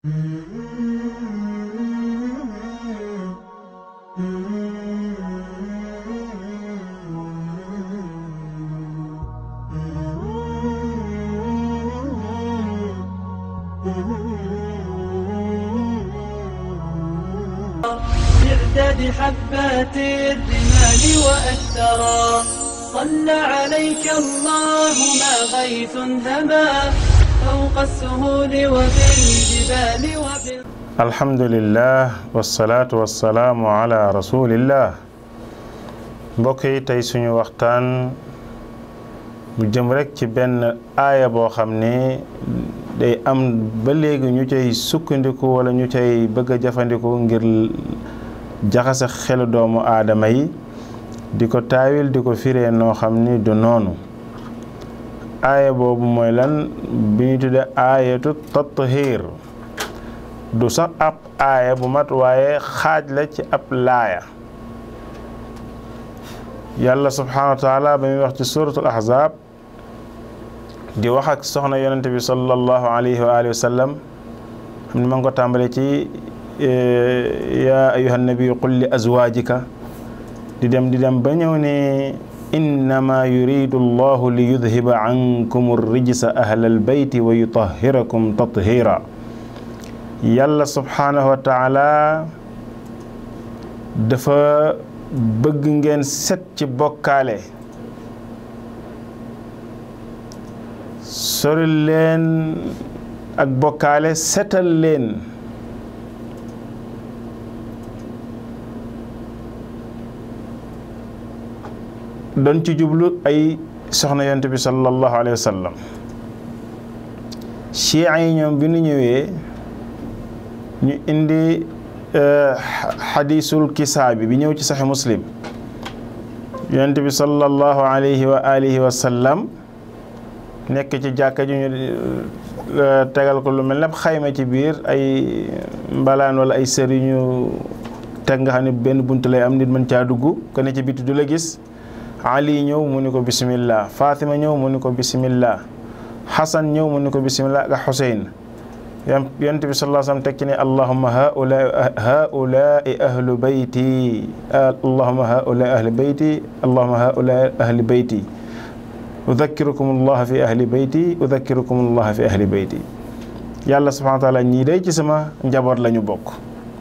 بعدد حبات الرمال وأثرا صلى عليك الله ما غيث هما فوق السهول وبالجبال وبال alhamdulillah wasalaatu wasalaamu ala rasulillah mbokk yi tey suñu waxtaan bu jëm rekk ci benn aaya boo xam ne day am ba léegi ñu cay sukkandiku wala ñu cay bëgg a jëfandiku ngir jaxase xelu doomu aadama yi di ko taawil di ko firee noo xam ni du noonu aaya boobu mooy lan bi ñu tudde aayatu tathir du sax ab aaya bu mat waaye xaaj la ci ab laaya yàlla subhanahu wa taala ba muy wax ci suratul ahzab di wax ak soxna yonente bi sallallahu alayhi wa alihi wa sallam xam ne ma ngi ko tàmbale ci yaa ayuha nabiyu qul li azwaajika di dem di dem ba ñëw ne innama yuridu allahu li yudhiba ankum rijsa ahlal bayti wa yutahhirakum tathira yàlla subhaanahu wa taala dafa bëgg ngeen set ci bokkaale sori leen ak bokkaale setal leen doon ci jublu ay soxna yonent bi sallallahu alayhi wa sallam chia yi ñoom bi nu ñëwee ñu indi xadisul kisaabi bi ñëw ci saxi muslim yonent bi sallallahu alayhi wa alihi wa sallam nekk ci jàkka ji ñu tegal ko lu mel ne xayma ci biir ay mbalaan wala ay sër yu ñu teg nga xam ne benn bunt lay am nit mën caa dugg ko ne ci biti du la gis ali ñëw mu ni ko bismillah fatima ñëw mu ni ko bismillah xasan ñëw mu ni ko bismillah ak xuseyn yonent bi sallallahu alayhi wa sallam teg ci ne allahumma haula haulai ahlu bayti allahumma haulai ahli bayti allahumma haulai ahli bayti udakkirukum allah fi ahli bayti udakkirukum allah fi ahli bayti yàlla subhanahu wa taala ñii day ci sama njaboot la ñu bokk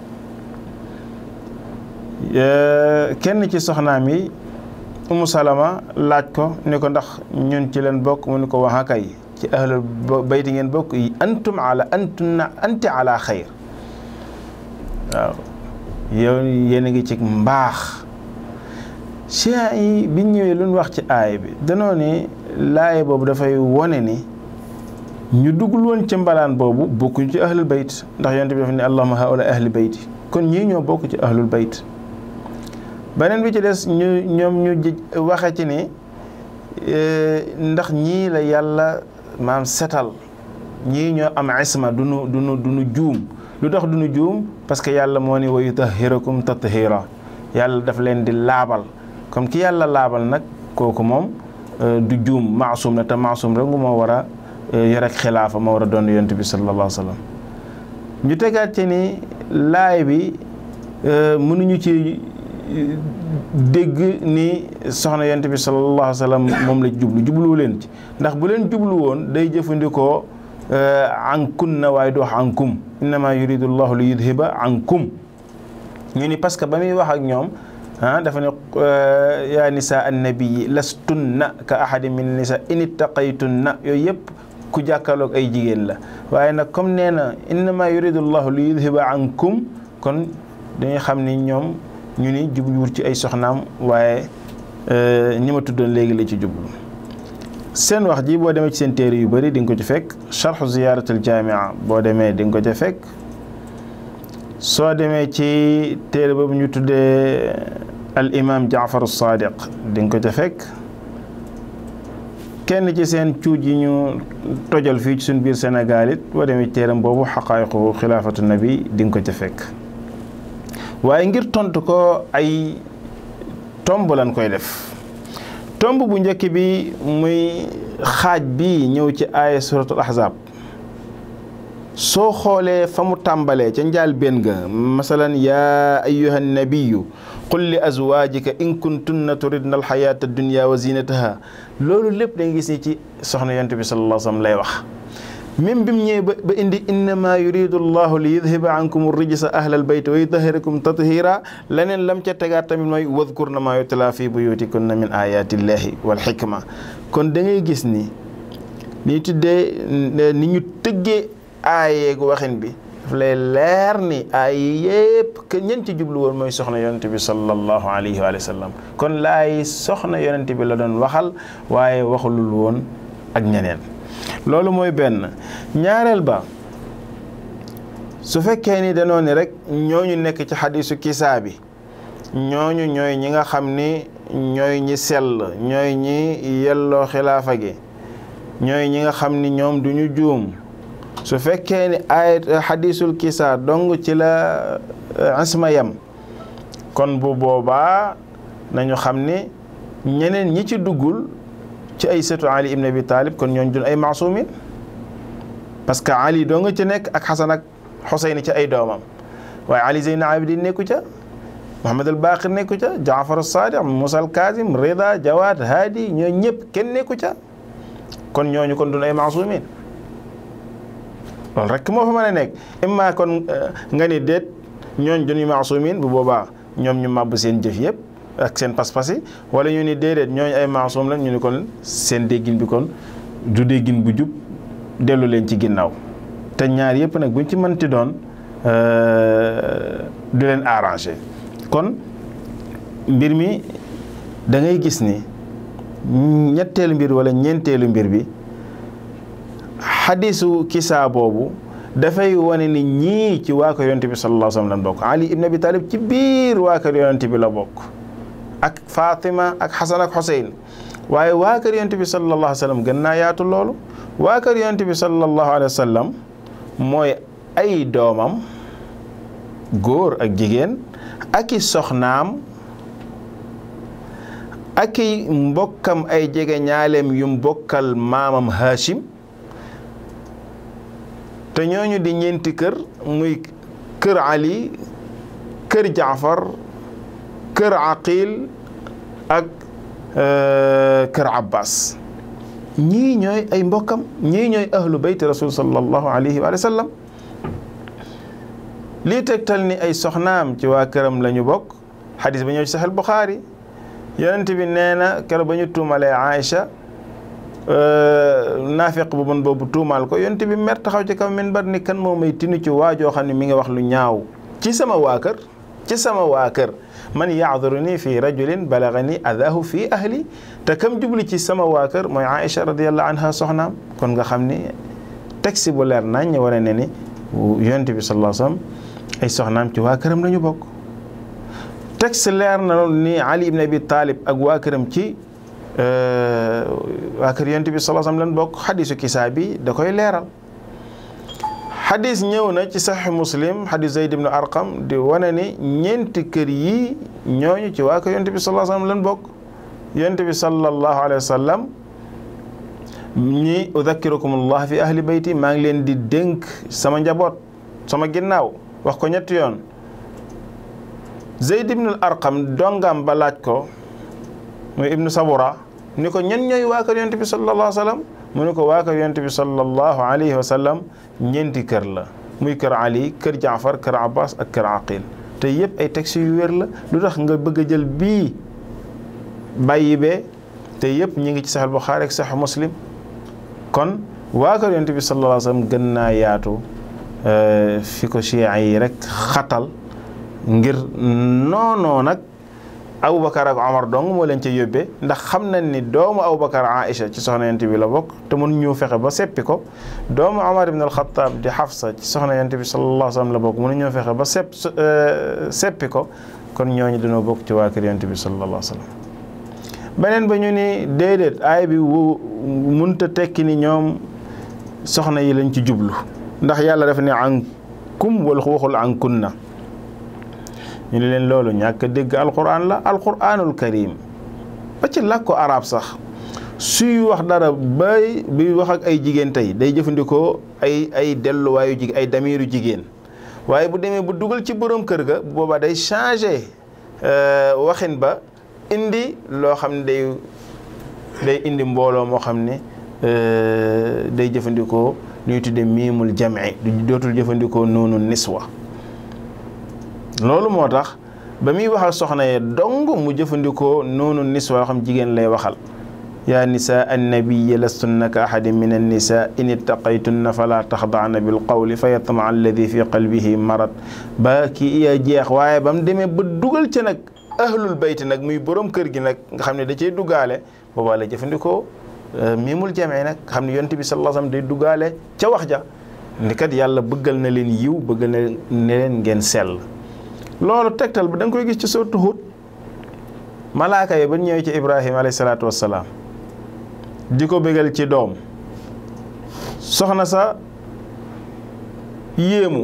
kenn ci soxnaam yi umu salama laaj ko ni ko ndax ñun ci leen bokk mu ni ko waxa kay ci ahlul bayti ngeen bokk yi antum ala antunna anti ala xayr waaw yow yéen a ngi ci mbaax chia yi biñ ñëwee lu ñu wax ci aay bi danoo ne laaye boobu dafay wone ni ñu duggul woon ci mbalaan boobu bokkuñu ci ahlul bayt ndax yonent bi dafa ne allahumma haula ahli bayti kon ñii ñoo bokk ci ahlul bayt beneen bi ci des ñu ñoom ñu waxe ci ni ndax ñii la yàlla maam setal ñii ñoo am isma duñu duñu duñu juum lu tax duñu juum parce que yàlla moo ni wa yutahhirakum tathira yàlla daf leen di laabal comme ki yàlla laabal nag kooku moom du juum maasum la te maasum rek ngu moo war a yor ak xilaafa moo war a doon yonent bi sallallahu alayhi wa sallam ñu tegaat ci ni laay bi mënuñu ci dégg ni soxna yonent bi sallallahu alayhi wa sallam moom la jublu jubluwu leen ci ndax bu leen jublu woon day jëfandikoo ankun na waaye du wax ankum innama yuridu llahu li yudhiba ankum ñu ni parce que ba muy wax ak ñoom ah dafa ne yaa nisa annabiyi lastunna ka ahadi min nisa in ittaqaytunna yooyu yëpp ku jàkkaarloog ay jigéen la waaye nag comme nee na innama yuridu llahu li yudhiba ankum kon dañuy xam ni ñoom ñu ni jubluwul ci ay soxnaam waaye ñi ma tuddoon léegi la ci jublu seen wax ji boo demee ci seen téere yu bëri di nga ko ci fekk charxu ziyaaratul jaamia boo demee di nga ko ci fekk soo demee ci téere boobu ñu tuddee al imam jaafaru sadiq di nga ko ca fekk kenn ci seen cuuj yi ñu tojal fii ci suñ biir Sénégal it boo demee ci téeram boobu xaqaayiqu xilaafatu nabi di nga ko ca fekk waaye ngir tontu ko ay tomb lañ koy def tomb bu njëkk bi muy xaaj bi ñëw ci aaya suratul ahzab soo xoolee fa mu tàmbalee ca njaal benn ga masalan yaa ayyuha nabiyu qul li azwaajika in kuntunna turidna alxayaata dunya wa zinataha loolu lépp da nga gis ni ci soxna yonent bi sallallahu alayhi wa sallam lay wax même bi mu ñëwee ba ba indi innama yuridu llahu li yudhiba ankum rijsa ahlal bayt wa yutahirakum tathira leneen lam ca tegaat tamit mooy wadkurna ma yutla fi buyutikunna min ayatillahi wal xikma kon da ngay gis ni ni tuddee ni ñu tëggee aayeegu waxin bi daf lay leer ni aay yépp que ñen ci jublu woon mooy soxna yonent bi sallallahu alayhi wa sallam kon laay soxna yonent bi la doon waxal waaye waxulul woon ak ñeneen loolu mooy benn ñaareel ba su fekkee ni danoo ni rek ñooñu nekk ci xadisu kisaa bi ñooñu ñooy ñi nga xam ni ñooy ñi sell ñooy ñi yelloo xilaafa gi ñooy ñi nga xam ni ñoom duñu juum su fekkee ni ay xadisul kisaa dong ci la isma yam kon bu boobaa nañu xam ni ñeneen ñi ci duggul ci ay sëtu Ali ibn Abi Talib kon ñooñ dun ay maasumin parce que Ali doo nga ci nekk ak Xasan ak Xuseyn ci ay doomam waaye Ali Zeyn Abidin nekku ca Muhammad al Baqir nekku ca Jaafar Sadiq Musa al Kazim Rida Jawad Hadi ñoo ñëpp kenn nekku ca kon ñooñu kon dun ay maasumin loolu rek moo fa mën a nekk imma kon nga ni déet ñooñ duñu maasumin bu boobaa ñoom ñu màbb seen jëf yëpp ak seen pas-pas yi wala ñu ni déedéet ñooñu ay maasum la ñu ni kon seen déggin bi kon du déggin bu jub dellu leen ci ginnaaw te ñaar yëpp nag buñ ci mënti doon du leen arrangé kon mbir mi da ngay gis ni ñetteelu mbir wala ñeenteelu mbir bi xadisu kisaa boobu dafay wane ni ñii ci waa kër yonent bi sallallahu alayhi wa sallam lan bokk Ali ibn Abi Talib ci biir waa kër yonent bi la bokk ak Fatima ak Xasan ak Xuseyn waaye waa kër yonent bi sallallahu alayhi wa sallam gën naa yaatu loolu waa kër yonent bi sallallahu alayhi wa sallam mooy ay doomam góor ak jigéen ak i soxnaam ak i mbokkam ay jege ñaaleem yu mbokkal maamam Hachim te ñooñu di ñeenti kër muy kër Ali kër Jaafar kër Aqil ak kër Abbas ñii ñooy ay mbokkam ñii ñooy ahlu bayti rasul sallallahu alayhi wa sallam lii tegtal ni ay soxnaam ci waa këram la ñu bokk xadis ba ñëw ci Sahih Bukhari yonent bi nee na keroog ba ñu tuumalee Aïcha naafiq bu bon boobu tuumaal ko yonent bi mer taxaw ci kaw minbar ni kan moo may tinu ci waajoo xam ne mi ngi wax lu ñaaw ci sama waa kër ci sama waa kër man yaaduruni fi rajulin balagani adahu fi ahli te kam jubli ci sama waa kër mooy Aïcha radiallahu anha soxnaam kon nga xam ni texte bu leer nañ ñu wane ne ni yonent bi sallallahu alayhi wasallam ay soxnaam ci waa këram la ñu bokk texte leer na ni Ali ibn Abi Talib ak waa këram ci waa kër yonent bi sallallahu alayhi wasallam lan bokk xadisu kisaa bi da koy leeral xadis ñëw na ci saxi muslim xadis Zayd ibn Arqam di wane ni ñeenti kër yi ñooñu ci waa kër yonent bi sallallahu alayhi wasallam lan bokk yonent bi sallallahu alayhi wasallam ñi udakkirukum allah fi ahli bayti maa ngi leen di dénk sama njaboot sama ginnaaw wax ko ñetti yoon Zayd ibn Arqam dongam ba laaj ko muy ibnu Sabura ni ko ñen ñooy waa kër yonent bi sallallahu alayhi wasallam mu ne ko waa kër yonent bi sallallahu alayhi wa sallam ñeenti kër la muy kër Ali kër Jaafar kër Abbas ak kër Aqil te yëpp ay textes yu wér la lu tax nga bëgg a jël bii bàyyi bee te yëpp ñi ngi ci Sahih Bukhari ak Sahih Muslim kon waa kër yonent bi sallallahu alayhi wa sallam gën naa yaatu fi ko chia yi rek xatal ngir noonoo nag Aboubacar ak Omar dong moo leen ca yóbbee ndax xam nañ ni doomu Aboubacar Aïcha ci soxna yonent bi la bokk te mun ñu fexe ba seppi ko doomu Omar ibn al-Khattab di Hafsa ci soxna yonent bi sallallahu alayhi wa sallam la bokk mun ñoo fexe ba sepp seppi ko kon ñooñu dañoo bokk ci waa kër yonent bi sallallahu alayhi wa sallam beneen ba ñu ni déedéet aay bi wu munta tekki ni ñoom soxna yi lañ ci jublu ndax yàlla dafa ne an kum wala waxul an kunna ñu ne leen loolu ñàkk dégg alquran la alquranul karim ba ci làkku arab sax suy wax dara bay bi wax ak ay jigéen tey day jëfandikoo ay ay delluwaayu jigéen ay damiru jigéen waaye bu demee bu dugal ci borom kër ga boobaa day changé waxin ba indi loo xam ne day day indi mbooloo moo xam ne day jëfandikoo lu ñu tuddee miimul jam'i du dootul jëfandikoo noonu niswa loolu moo tax ba muy waxal soxna ye dong mu jëfandikoo noonu niswa yoo xam jigéen lay waxal yaa nisaa annabiyi lastunna ka ahadin min annisa in ittaqaytunna fala taxdaana bil qawli fa yatmaa alladi fi qalbihi marad ba kii iya jeex waaye ba mu demee ba dugal ca nag ahlul bayti nag muy borom kër gi nag nga xam ne da cay duggaale boobaa la jëfandikoo miimul jamee nag xam ne yonent bi sallallahu alayhi wasallam day duggaale ca wax ja ni kat yàlla bëggal na leen yiw bëggal na ne leen ngeen sell loolu tegtal bi da nga koy gis ci sourate Hud malaaka yi ba ñëwee ci Ibrahima alayhi salaatu wassalaam di ko bégal ci doom soxna sa yéemu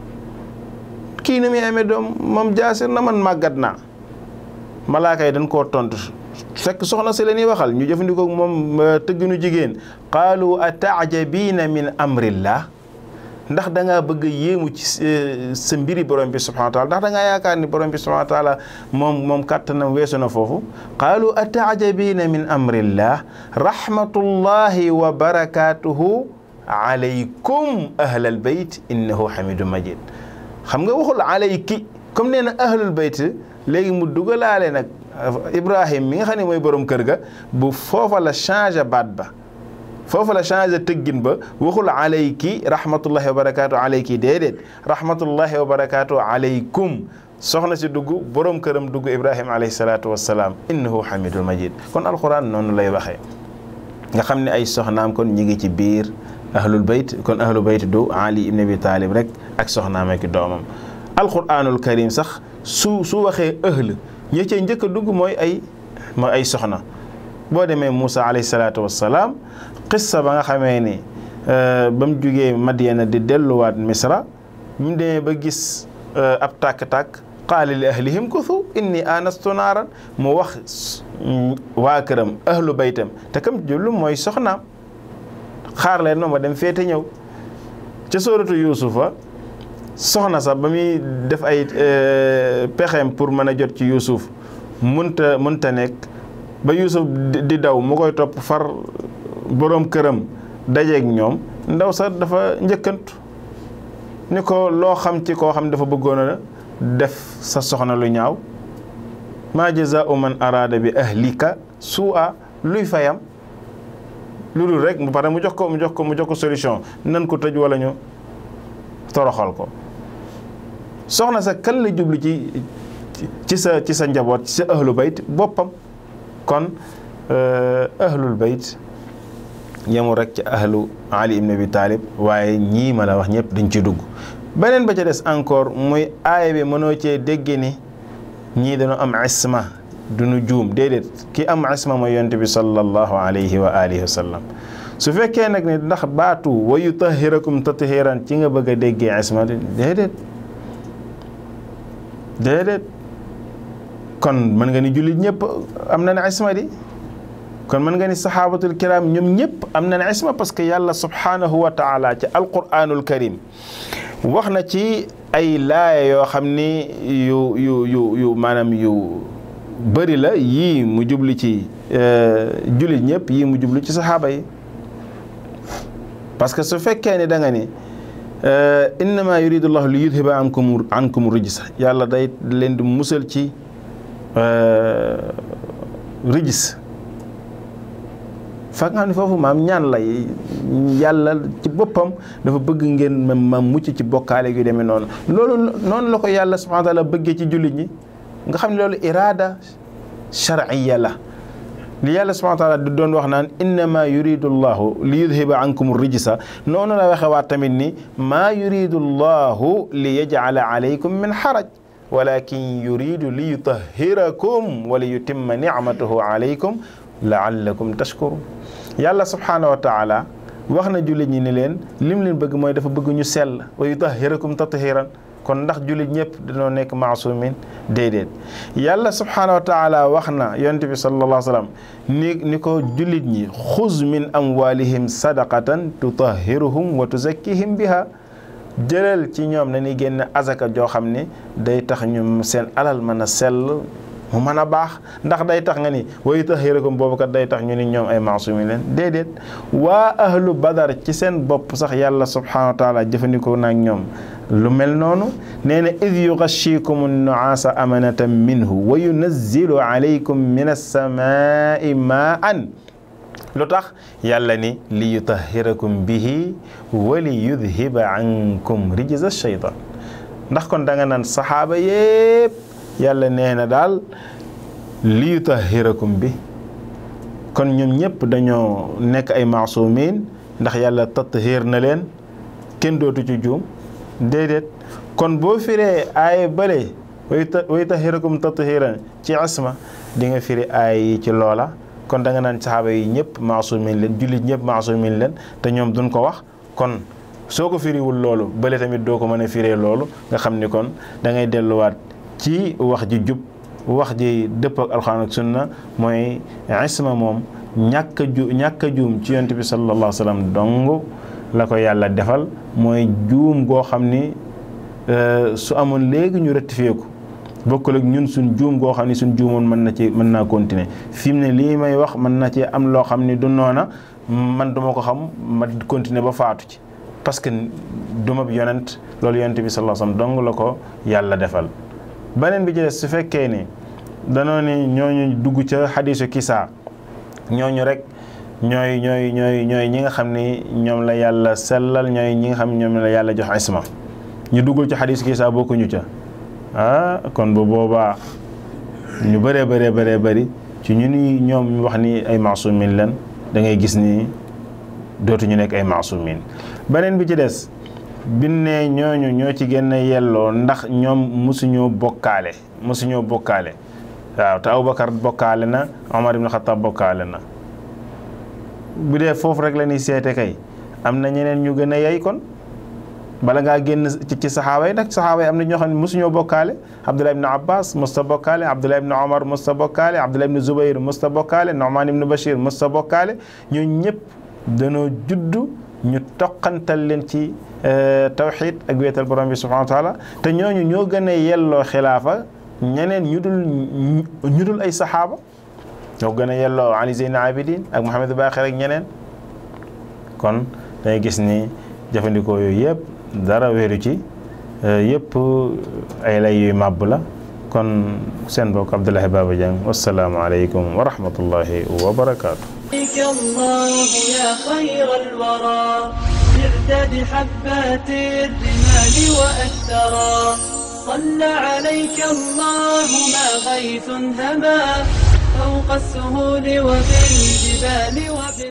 kii ni muy amee doom moom jaasir na man màggat naa malaaka yi dañ koo tontu fekk soxna si la ñuy waxal ñu jëfandikoo moom tëgginu jigéen qaalu ataajabiina min amrillah ndax da ngaa bëgg a yéemu ci sa mbiri borom bi subhanahu wa taala ndax da ngaa yaakaar ni borom bi subhanahu wa taala moom moom kàttanam weesu na foofu qaalu ataajabiina min amrillah rahmatullahi wa barakatuhu alaykum ahlal bayt innahu hamidun majid xam nga waxul alayki comme nee na ahlul bayt léegi mu dugalaale nag Ibrahim mi nga xam ne mooy borom kër ga bu foofa la changé baat ba foofa la changé tëggin ba waxul alayki rahmatullahi wa barakaatu alayki déedéet rahmatullahi wa barakaatu alaykum soxna si dugg borom këram dugg Ibrahim alayhi salaatu wa salaam innahu hamidul majid kon alquran noonu lay waxee nga xam ne ay soxnaam kon ñi ngi ci biir ahlul bayt kon ahlul bayt du Ali ibn Abi Talib rek ak soxnaam ak doomam alquranul karim sax su su waxee ahl ñi cee njëkk a dugg mooy ay mooy ay soxna boo demee Moussa alayhi salaatu wassalaam qissa ba nga xamee ni ba mu jugee Madyana di delluwaat Misra mu demee ba gis ab tàkk-tàkk qaala li ahlihim kuthu inni anastu naaran mu wax waa këram ahlu baytam te kam jullu mooy soxnaam xaar leen ma ma dem féete ñëw ca sóoratu Yuusufa soxna sax ba muy def ay pexeem pour mën a jot ci Yuusuf munta munta nekk ba Yuusuf di daw mu koy topp far boroom këram dajeeg ñoom ndaw sax dafa njëkkantu ni ko loo xam ci koo xam dafa bëggoon a def sa soxna lu ñaaw maa jazaa'u man araada bi ahlika suu'a luy fayam lu dul rek mu pare mu jox ko mu jox ko mu jox ko solution nan ko tëj wala ñu toroxal ko soxna sa kan la jublu ci ci sa ci sa njaboot ci sa ahlu bayt boppam kon ahlul bayt yemul rek ci ahlu Ali ibn Abi Talib waaye ñii ma la wax ñëpp dañ ci dugg beneen ba ca des encore muy aaya bi mënoo cee dégg ni ñii dañoo am isma duñu juum déedéet ki am isma mooy yonte bi sallallahu alayhi wa alihi wa sallam su fekkee nag ni ndax baatu wa yutahhirakum tathiran ci nga bëgg a déggee isma déedéet déedéet kon mën nga ni jullit ñëpp am nañ isma di kon mën nga ni saxaabatul kiram ñoom ñëpp am nañ isma parce que yàlla subhanahu wa taala ci alquranul karim wax na ci ay laaya yoo xam ni yu yu yu yu maanaam yu bëri la yii mu jublu ci jullit ñëpp yii mu jublu ci saxaaba yi parce que su fekkee ni da nga ni innama yuridu llahu li yudhiba ankum ankum rijsa yàlla day leen di musal ci rijis fa nga xam ne foofu maam ñaan la yàlla ci boppam dafa bëgg ngeen ma mucc ci bokkaale yu demee noonu loolu noonu la ko yàlla subhanahu wa taala bëggee ci jullit ñi nga xam ne loolu iraada shar'iyya la li yàlla subhanahu wa taala di doon wax naan innama yuridu llahu li yudhiba ankum rijsa noonu la waxe waat tamit ni maa yuridu llahu li yaj'ala alaykum min haraj walakin yuridu li yutahhirakum wa li yutimma ni'matahu alaykum la'allakum tashkurun yàlla subhanahu wa taala wax na jullit ñi ni leen lim leen bëgg mooy dafa bëgg ñu sell wa yutahhirakum tathiran kon ndax jullit ñëpp dañoo nekk maasumin déedéet yàlla subhaanahu wa taala wax na yonent bi sallallahu alayhi wa sallam ni ni ko jullit ñi xuz min amwalihim sadaqatan tutahhiruhum wa tuzakkihim biha jëlal ci ñoom na ni génn azaka joo xam ne day tax ñu seen alal mën a sell mu mën a baax ndax day tax nga ni wa yutahhirukum boobu kat day tax ñu ni ñoom ay maasumin leen déedéet waa ahlu badar ci seen bopp sax yàlla subhaanahu wa taala jëfandikoo naag ñoom lu mel noonu nee na id yugashikum nuaasa amanatan minhu wa yunazzilu alaykum min alsamaai maan lu tax yàlla ni li yutahhirakum bihi wa li yudhiba ankum rijza shaytan ndax kon da nga naan saxaaba yépp yàlla nee na daal li yutahhirakum bi kon ñoom ñëpp dañoo nekk ay maasumin ndax yàlla tathir na leen kenn dootu ci juum déedéet kon boo firee aaya bële wa yutahhirakum tathiran ci isma di nga firi aaya yi ci loola kon da nga naan saxaaba yi ñëpp maasumin leen jullit ñëpp maasumin leen te ñoom duñ ko wax kon soo ko firiwul loolu bële tamit doo ko mën a firee loolu nga xam ni kon da ngay delluwaat ci wax ji jub wax ji dëpp ak alxuraan ak sunna mooy isma moom ñàkk a ju ñàkk a juum ci yonent bi sallallahu alayhi wa sallam dong la ko yàlla defal mooy juum goo xam ni su amoon léegi ñu rectifié ko bokkul ak ñun suñ juum goo xam ni suñ juumoon mën na ci mën naa continuer fi mu ne lii may wax mën na ci am loo xam ni du noona man duma ko xam ma continuer ba faatu ci parce que duma bi yonent loolu yonent bi sallallahu alayhi wa sallam dong la ko yàlla defal beneen bi ci des su fekkee ni danoo ni ñooñu dugg ca xadiisu kisaa ñooñu rek ñooy ñooy ñooy ñooy ñi nga xam ni ñoom la yàlla sellal ñooy ñi nga xam ñoom la yàlla jox isma ñu duggul ci xadiisu kisaa bokkuñu ca ah kon bu boobaa ñu bëree bëree bëree bëri ci ñu ni ñoom ñu wax ni ay maasumin leen da ngay gis ni dootuñu nekk ay maasumin beneen bi ci des bin ne ñooñu ñoo ci gën a yelloo ndax ñoom mosuñoo bokkaale mosuñoo bokkaale waaw te Abubakar bokkaale na Omar ibn Khattab bokkaale na bu dee foofu rek la ñuy seete kay am na ñeneen ñu gën a yey kon bala ngaa génn ci ci saxaaba yi nag saxaaba yi am na ñoo xam ne mosuñoo bokkaale Abdullah ibn Abbas musta bokkaale Abdullah ibn Omar musta bokkaale Abdullah ibn Zubayr musta bokkaale Nu'man ibn Bashir musta bokkaale ñoo ñëpp danoo juddu ñu toqantal leen ci tawxid ak wéetal borom bi subhanahu wa taala te ñooñu ñoo gën a yelloo xilaafa ñeneen ñu dul ñu dul ay saxaaba ñoo gën a yelloo Ali Zeyn Abidin ak Mouhamed Baqir ak ñeneen kon dangay gis ni jëfandikoo yooyu yëpp dara wéeru ci yëpp ay lay yuy màbb la kon seen bokk Abdoulaye Baba Dieng wasalaamu aleykum wa rahmatullahi wa barakaatu. الله يا خير الورى بعدد حبات الرمال وأثرا صلى عليك الله ما غيث هما فوق السهول وبالجبال وبال